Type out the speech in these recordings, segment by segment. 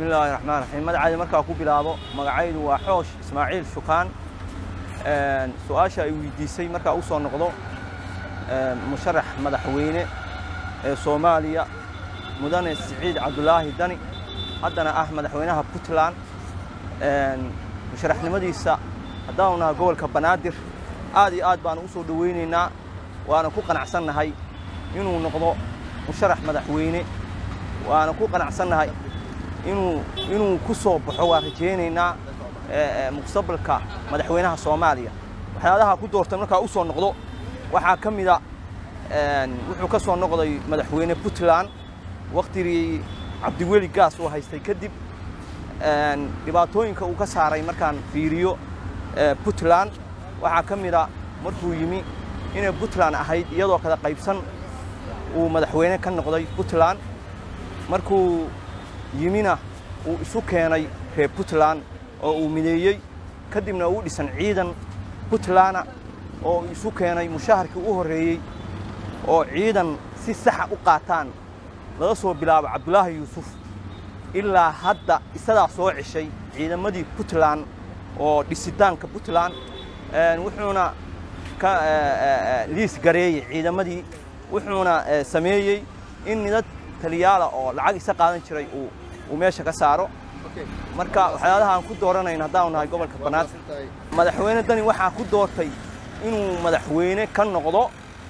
bismillaahi raxmaan raxiim magacayda markaa ku bilaabo magacaydu waa xoosh ismaaciil shukaan su-aasha ay weydiisay markaa u soo noqdo musharax madaxweyne ee soomaaliya mudane siciid cabdulaahi dani haddana ah madaxweynaha puntland musharaxnimadiisa haddaanu nahay gobolka banaadir aad iyo aad baanu u soo dhowaynaynaa waana ku qanacsannahay inuu noqdo musharax madaxweyne waana ku qanacsannahay inuu inuu ku soo baxo waan rajaynaynaa mustaqbalka madaxweynaha soomaaliya waxyaalaha ku doortay markaa u soo noqdo waxaa ka mida wuxuu ka soo noqday madaxweyne puntland waktigii cabdiweli gaas uu haystay kadib dhibaatooyinka uu ka saaray markaan fiiriyo puntland waxaa ka mida markuu yimi inay puntland ahayd iyadoo kala qaybsan uu madaxweyne ka noqday puntland markuu yimina uu isu keenay reer puntland oo uu mideeyey kadibna uu dhisan ciidan puntlandna oo isu keenay mushaharkii u horreeyey oo ciidan si saxa u qaataan laga soo bilaabo cabdulaahi yuusuf ilaa hadda isadaa soo ceshay ciidamadii puntland oo dhisitaanka puntland wuxuuna ka liis gareeyey ciidamadii wuxuuna sameeyey in nidad taliyaala oo lacag isa qaadan jiray uu meesha ka saaro marka waxyaalaha aan ku dooranayn haddaanu nahay gobolka banaadir madaxweyne dani waxaa ku doortay inuu madaxweyne ka noqdo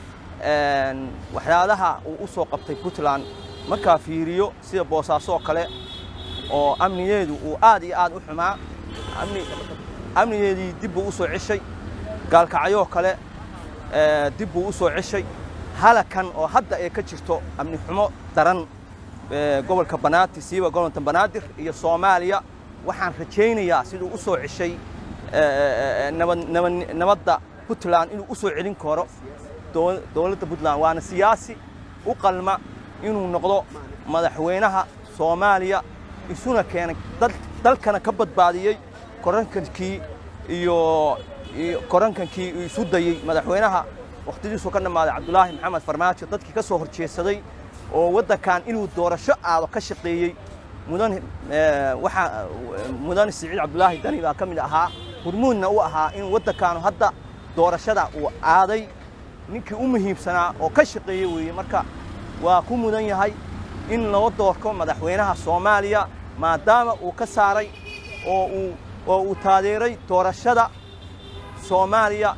waxyaalaha uu u soo qabtay puntland markaa fiiriyo sida boosaaso kale oo amnigeedu uu aad iyo aad u xumaa amnigeedii dib buu u soo ceshay gaalkacyoo kale dib buu u soo ceshay halakan oo hadda ay ka jirto amni xumo daran gobolka banaadir siiba gobolka banaadir iyo soomaaliya waxaan rajaynayaa siduu u soo ceshay nabadda puntland inuu u soo celin karo dowladda puntland waana siyaasi u qalma inuu noqdo madaxweynaha soomaaliya isuna keenay dalkana ka badbaadiyey korankankii iyo korankankii uu isu dayey madaxweynaha wakhtidiisu ka dhammaaday cabdulaahi maxamed farmaajo dadkii ka soo horjeedsaday oo waddankan inuu doorasho aado ka shaqeeyey mudan waxaa mudane siciid cabdulaahi dani baa ka mid ahaa hurmuudna u ahaa in waddankaanu hadda doorashada uu aaday ninkii u muhiimsanaa oo ka shaqeeyey weeye marka waa ku mudan yahay in loo doorko madaxweynaha soomaaliya maadaama uu ka saaray oo uu oo uu taageeray doorashada soomaaliya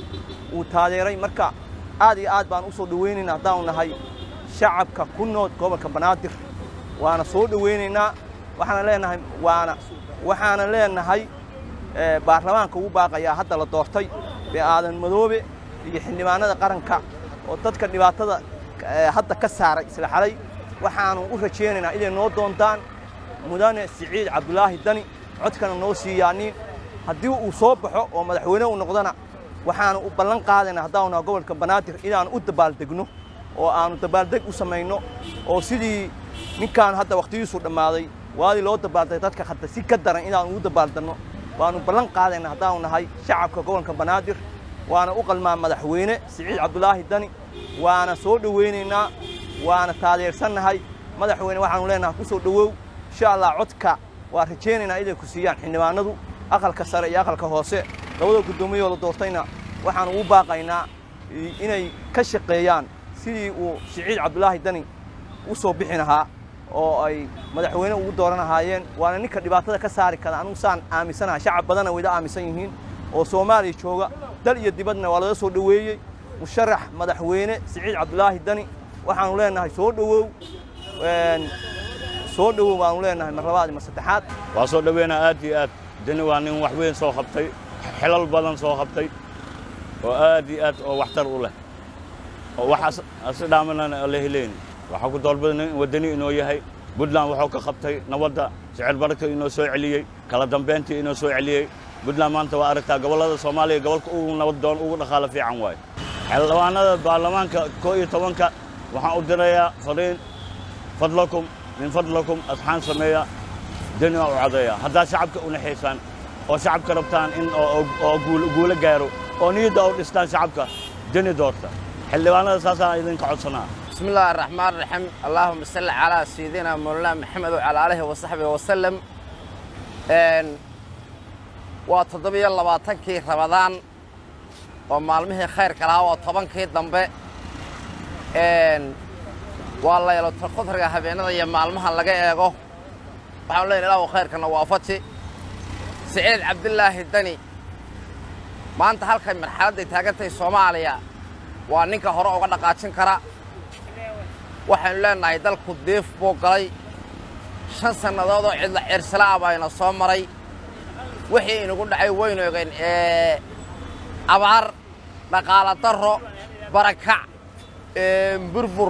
uu taageeray marka aad iyo aad baan u soo dhowaynaynaa haddaanu nahay shacabka ku nool gobolka banaadir waana soo dhowaynaynaa waxaana leenahay waana waxaana leenahay baarlamaanka ugu baaqayaa hadda la doortay bee aadan madoobe iyo xildhibaanada qaranka oo dadka dhibaatada hadda ka saaray isla xalay waxaanu u rajaynaynaa inay noo doontaan mudane siciid cabdulaahi dani codkana noo siiyaaniin haddii uu soo baxo oo madaxweyne uu noqdona waxaanu u ballan qaadaynaa haddaanu naha gobolka banaadir inaanu u dabaaldegno oo aanu dabaaldeg u samayno oo sidii ninkaan hadda wakhtigiisu dhammaaday waadii loo dabaaldegay dadka hadda si ka daran inaanu ugu dabaaldanno waanu ballan qaadaynaa haddaanu nahay shacabka gobolka banaadir waana u qalmaa madaxweyne siciid cabdulaahi dani waana soo dhowaynaynaa waana taageersannahay madaxweyne waxaanu leenahay ku soo dhowow insha allah codka waa rajaynaynaa inay ku siiyaan xildhibaanadu aqalka sare iyo aqalka hoose labada guddoomiyoo la doortayna waxaanu ugu baaqaynaa inay ka shaqeeyaan sidii uu siciid cabdulaahi dani u soo bixi lahaa oo ay madaxweyne ugu dooran lahaayeen waana ninka dhibaatada ka saari kara anugu saan aaminsanaha shacab badanna wayda aaminsan yihiin oo soomaaliya jooga dal iyo dibadna waa laga soo dhoweeyey musharax madaxweyne siciid cabdulaahi dani waxaanu leenahay soo dhowow soo dhowow baanu leenahay mar labaad mar saddexaad waa soo dhoweynaa aad iyo aad dani waa nin wax weyn soo qabtay xilal badan soo qabtay oo aad iyo aad oo waxtar u leh oo wax asidhaamanana la helayni waxaa ku doorbidana in waddani inoo yahay puntland wuxuu ka qabtay nabadda sicir bararka inoo soo celiyey kala dambayntii inoo soo celiyey puntland maanta waa aragtaa gobollada soomaaliya gobolka ugu nabad doon ugu dhaqaalo fiican waaye xildhibaanada baarlamaanka koo iyo tobanka waxaan u dirayaa fariin fadlakum min fadlakum asxaan sameeya dani waa u codeeya haddaad shacabka u naxaysaan oo shacabka rabtaan in oo guulo gaaro oo niyadda u dhistaan shacabka dani doorta xildhibaanada saasaan idinka codsanaa بسم الله الرحمن الرحيم اللهم صل على سيدنا مولانا محمد وعلى آله وصحبه وسلم een waa toddobiyo labaatankii rabadaan oo maalmihii khayrka lahaa waa tobankii dambe een waa laylatul qadriga habeenada iyo maalmaha laga eego waxaan leenahay ilaahu khayrkana waafaji siciid cabdilaahi dani maanta halkay marxaladday taagantahay soomaaliya waa ninka hore uga dhaqaajin kara waxaynu leenahay dalku diif buu galay shan sannadood oo cidla cirsala ah bayna soo maray wixii inagu dhacay waynu ogeen ee abaar dhaqaala darro barakac burbur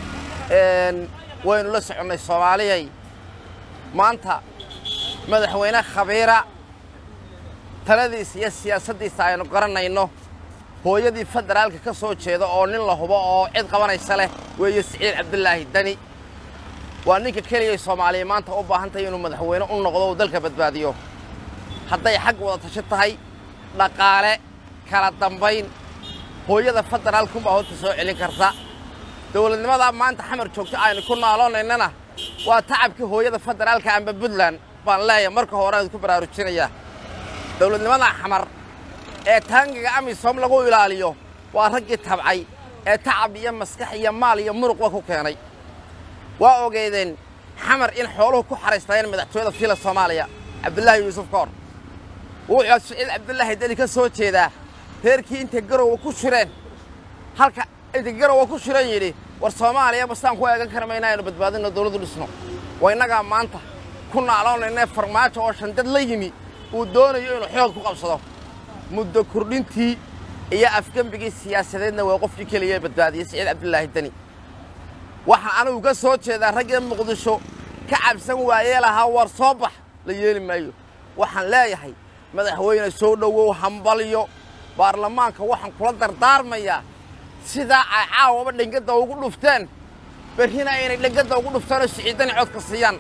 waynu la soconnay soomaaliyay maanta madaxweyne khabiira taladiisa iyo siyaasaddiisa aynu garanayno hooyadii federaalka ka soo jeeda oo nin la hubo oo cid qabanaysa leh weeye siciid cabdilaahi dani waa ninka keligay soomaaliya maanta u baahan tahay inuu madaxweyne u noqdo uu dalka badbaadiyo hadday xag wada tashi tahay dhaqaale kala dambayn hooyada federaalkunbaa horta soo celin karta dowladnimadaa maanta xamar joogto aynu ku naaloonnaynana waa tacabkii hooyada federaalka amba puntland baan leeyahay marka hore aan ku baraarujinayaa dowladnimadaa xamar ee taangiga amisom lagu ilaaliyo waa raggii tabcay ee tacab iyo maskax iyo maal iyo muruqba ku keenay waa ogeedeen xamar in xooluhu ku xaraysnaayeen madaxtooyada fiila soomaaliya cabdulaahi yuusuf koor wuxuu siciid cabdulaahi deni ka soo jeedaa reerkii intay garowa ku shireen halka intay garowa ku shiran yidhi war soomaaliya basaan ku eegan kara mayna aynu badbaadino dowladdu dhisno waa innagaa maanta ku naaloonayna farmaajo oo shandad la yimi uu doonayo inuu xoog ku qabsado muddo kordhintii iyo afgembigii siyaasadeedna waa qofkii keliya badbaadiyey siciid cabdulaahi deni waxaan anigu ka soo jeedaa raggii muqdisho ka cabsan waayee lahaa war soo bax la yeeli maayo waxaan leeyahay madaxweyne soo dhowow hambalyo baarlamaanka waxaan kula dardaarmayaa sidaa ay caawaba dhengadda ugu dhufteen berrina aynay dhengadda ugu dhuftaanoo siciidani codka siiyaan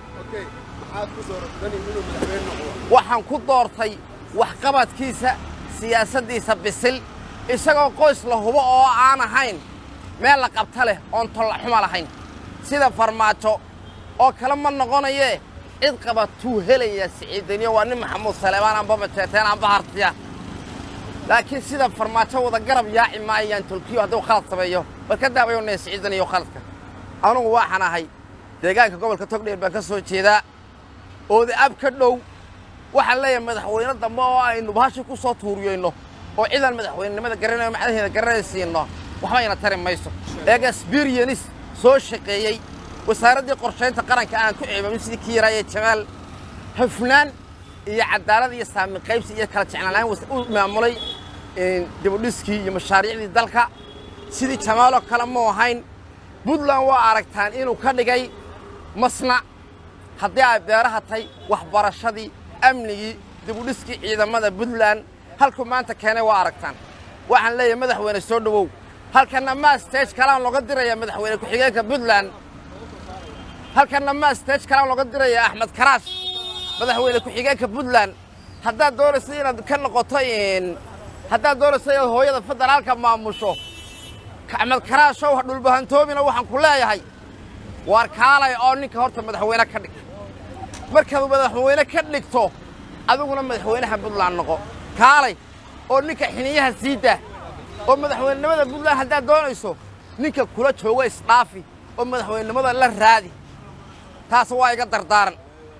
waxaan ku doortay waxqabadkiisa siyaasaddiisa bisil isagoo qoys la hubo oo aan ahayn meel la qabta leh oon tolla xuma lahayn sida farmaajo oo kale ma noqonayee cid qabatuu helayaa siciidaniyo waa nin maxamuud saleebaan amba majeeteen amba hartiya laakiin sida farmaajo wada garab yaaci maayaan tolkiyo hadduu khalad sameeyo bal ka daabayonaya siciidaniyo khaladka anugu waxaan ahay deegaanka gobolka togdheer baan ka soo jeedaa oodi ab ka dhow waxaan leeyahay madaxweyne dambe oo aynu bahashi ku soo tuuriyeyno oo cidaan madaxweynenimada garanayo macdaheeda garanaysiinno waxbayna tari mayso eega sbiryanis soo shaqeeyey wasaaraddii qorshaynta qaranka aan ku ceebamin sidii kii yaraaye jamaal hufnaan iyo cadaalad iyo saami qaybsi iyo kala jeclaan u maamulay dibudhiskii iyo mashaariicdii dalka sidii jamaaloo kale mu ahayn puntland waa aragtaan inuu ka dhigay masnac haddii ay beeraha tahay waxbarashadii amnigii dibudhiskii ciidamada puntland halkuu maanta keenay waa aragtaan waxaan leeyahay madaxweyne soo dhowow halkanna maa stage kalaan looga dirayaa madaxweyne ku-xigeenka puntland halkanna maa stage kalaan looga dirayaa axmed karaash madaxweyne ku-xigeenka puntland haddaad doonaysa inaad ka noqoto haddaad doonaysa inaad hooyada federaalka maamusho axmed karaashow ha dhulbahantoomina waxaan ku leeyahay waar kaalay oo ninka horta madaxweyne ka dhig markaad madaxweyne ka dhigto adiguna madaxweynaha puntland noqo kaalay oo ninka xiniyaha sii daa oo madaxweynenimada puntland haddaad doonayso ninka kula joogo isdhaafi oo madaxweynenimada la raadi taas waa iga dardaaran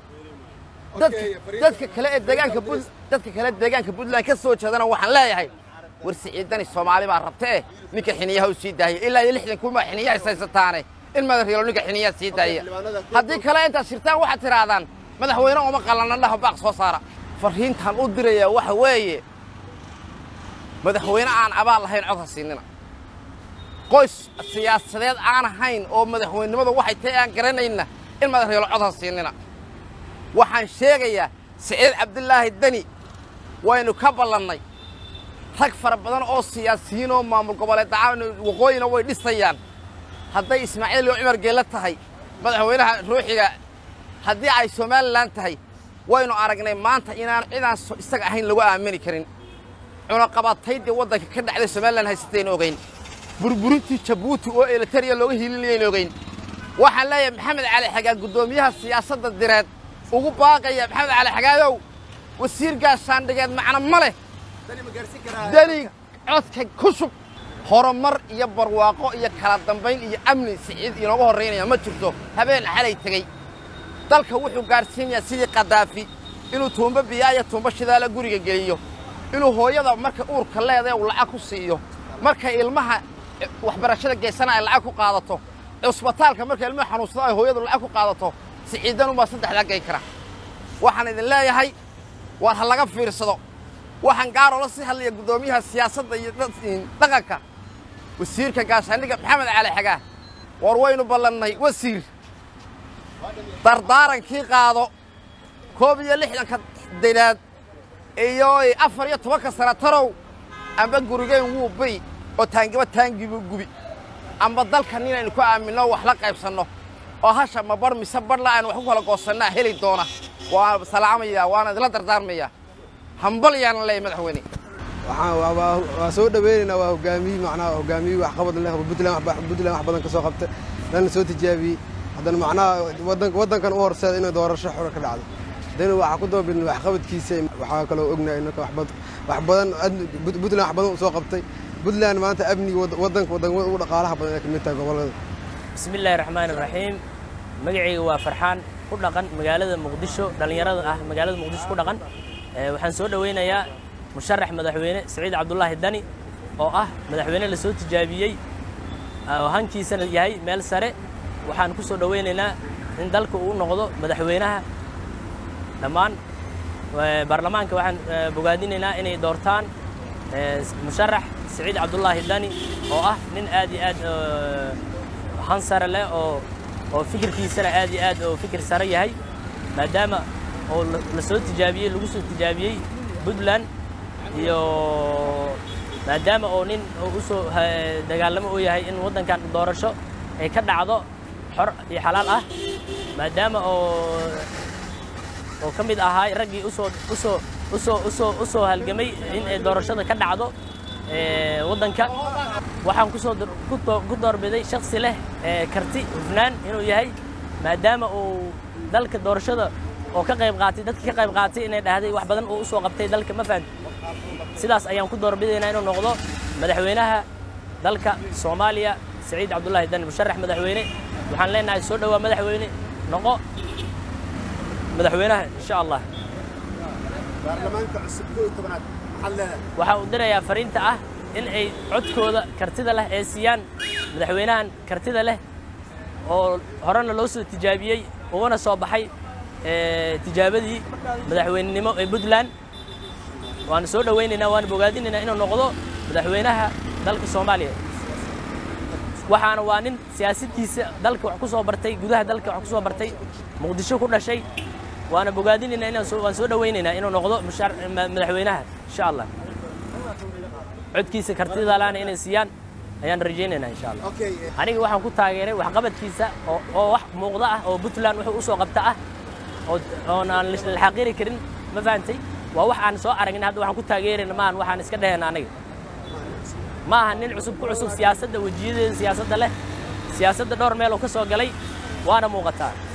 dadka kale ee deegaanka dadka kale deegaanka puntland ka soo jeedana waxaan leeyahay war siciidani soomaali baa rabta eh ninka xiniyaha u sii daaya ilaa iyo lixdan kunbaa xiniyaha ishaysataane in madaxyelo ninka xiniyaha sii daaya haddii kale intaad shirtaan waxaad tidhaahdaan madaxweyne uma qallanna dhaho baaq soo saara farriintaan u dirayaa waxa weeye madaxweyne aan abaal lahayn cod ha siinina qoys siyaasadeed aan ahayn oo madaxweynenimada waxay tahay aan garanayna in madaxyelo cod ha siinina waxaan sheegayaa siciid cabdilaahi deni waynu ka ballannay rag fara badan oo siyaasiyiin oo maamul goboleed dacaan waqooyina way dhisayaan hadday ismaaciil iyo cumar geelle tahay madaxweynaha ruuxiga haddii ay somalilan tahay waynu aragnay maanta inaan cidaan isaga ahayn lagu aamini karin cunaqabataydii waddanka ka dhacday somalilan haysataynu ogayn burburintii jabuuti oo elitariya looga hiilinayayna ogeyn waxaan leeyahay maxamed cali xagaa guddoomiyaha siyaasadda direed ugu baaqaya maxamed cali xagaayow wasiir gaashaandhigeed macno ma leh deni codka ku shub horumar iyo barwaaqo iyo kala dambayn iyo amni siciid inooga horraynaya ma jirto habeen xalay tegey dalka wuxuu gaadhsiinayaa sidii kadaafi inuu tuumbo biyaa iyo tuumbo shidaala guriga geliyo inuu hooyada markay uurka leedae uu lacag ku siiyo markay ilmaha waxbarashada geysana ay lacag ku qaadato cusbitaalka markay ilmaha xanuunsado ay hooyadu lacag ku qaadato siciidanunbaa saddexdaa gey kara waxaan idin leeyahay waar ha laga fiirsado waxaan gaaroola sii hadlaya guddoomiyaha siyaasadda iyo dhaqanka wasiirka gaashaandhigga maxamed cali xagaa war waynu ballannay wasiir dardaarankii qaado koob iyo lixdanka dinaad iyo afar iyo tobanka sanatarow amba gurigeyn wuu biri oo taangiba taangibu gubi amba dalka ninaynu ku aaminno wax la qaybsanno oo hasha ma bar mise barla aynu wax ku kala goosannaa heli doona waa salaamaya waana idila dardaarmaya hambal yaanan leeyahy madaxweyne waa soo dhaweynaynaa waa hogaamiye macnaha hogaamiye waxqabad leh puntland puntland wax badan ka soo qabtay lana soo tijaabiyey haddana macnaha waddankan u horseeda inay doorasho xor ka dhacdo dani waxaa ku doobidna waxqabadkiisa waxaa kaloo ognahay inaka wax badan puntland wax badan u soo qabtay puntland maanta amniga waddanka waddanka ugu dhaqaalaha badan ay ka mid tahay gobollada bismi illaahi raxmaani raxiim magacayga waa farxaan ku dhaqan magaalada muqdisho dhallinyarada ah magaalada muqdisho ku dhaqan waxaan soo dhoweynayaa musharax madaxweyne siciid cabdulaahi dani oo ah madaxweyne la soo tijaabiyey oo hankiisana yahay meel sare waxaan ku soo dhoweynaynaa in dalka uu noqdo madaxweynaha dhammaan baarlamaanka waxaan bogaadinaynaa inay doortaan musharax siciid cabdulaahi dani oo ah nin aad iyo aad han sare leh oo oo fikirkiisana aad iyo aad oo fikir sare yahay maadaama oo la soo tijaabiyey lagu soo tijaabiyey puntland iyo maadaama oo nin u soo dagaalamo uu yahay in waddankan doorasho ay ka dhacdo xor iyo xalaal ah maadaama oo oo ka mid ahaa raggii usoo usoo usoo usoo usoo halgamay in ay doorashada ka dhacdo waddanka waxaan kusoo ku doorbiday shaksi leh karti hufnaan inuu yahay maadaama uu dalka doorashada oo ka qayb qaatay dadka ka qayb qaatay inay dhahday wax badan uu usoo qabtay dalka ma fahamti sidaas ayaan ku doorbidaynaa inuu noqdo madaxweynaha dalka soomaaliya siciid cabdullaahi dani musharax madaxweyne waxaan leenahay soo dhowaa madaxweyne noqo madaxweynaha insha allah baarlamaanka cusub koo iyo tobanaad maxaad leedahay waxaa uu dirayaa fariinta ah in ay codkooda kartida leh ee siiyaan madaxweynahan kartida leh oo horena loo soo tijaabiyey ugana soo baxay tijaabadii madaxweynenimo ee puntland waana soo dhowaynaynaa waana bogaadinaynaa inuu noqdo madaxweynaha dalka soomaaliya waxaana waa nin siyaasaddiisa dalka wax ku soo bartay gudaha dalka wax ku soo bartay muqdisho ku dhashay waana bogaadinaynaa inaan soo waan soo dhowaynaynaa inuu noqdo mushar- ma- madaxweynaha insha allah codkiisa kartida laana inay siiyaan ayaan rajaynaynaa insha allah okay aniga waxaan ku taageeray waxqabadkiisa oo oo wax muuqda ah oo puntland wuxuu u soo qabta ah oo oon aan la xaqiri karin ma fahantay waa wax aan soo aragna hadda waxaan ku taageerayna maahan waxaan iska dhehayna aniga ma aha nin cusub ku cusub siyaasadda wejiyadeeda siyaasadda leh siyaasadda dhowr meel oo ka soo galay waana muuqataa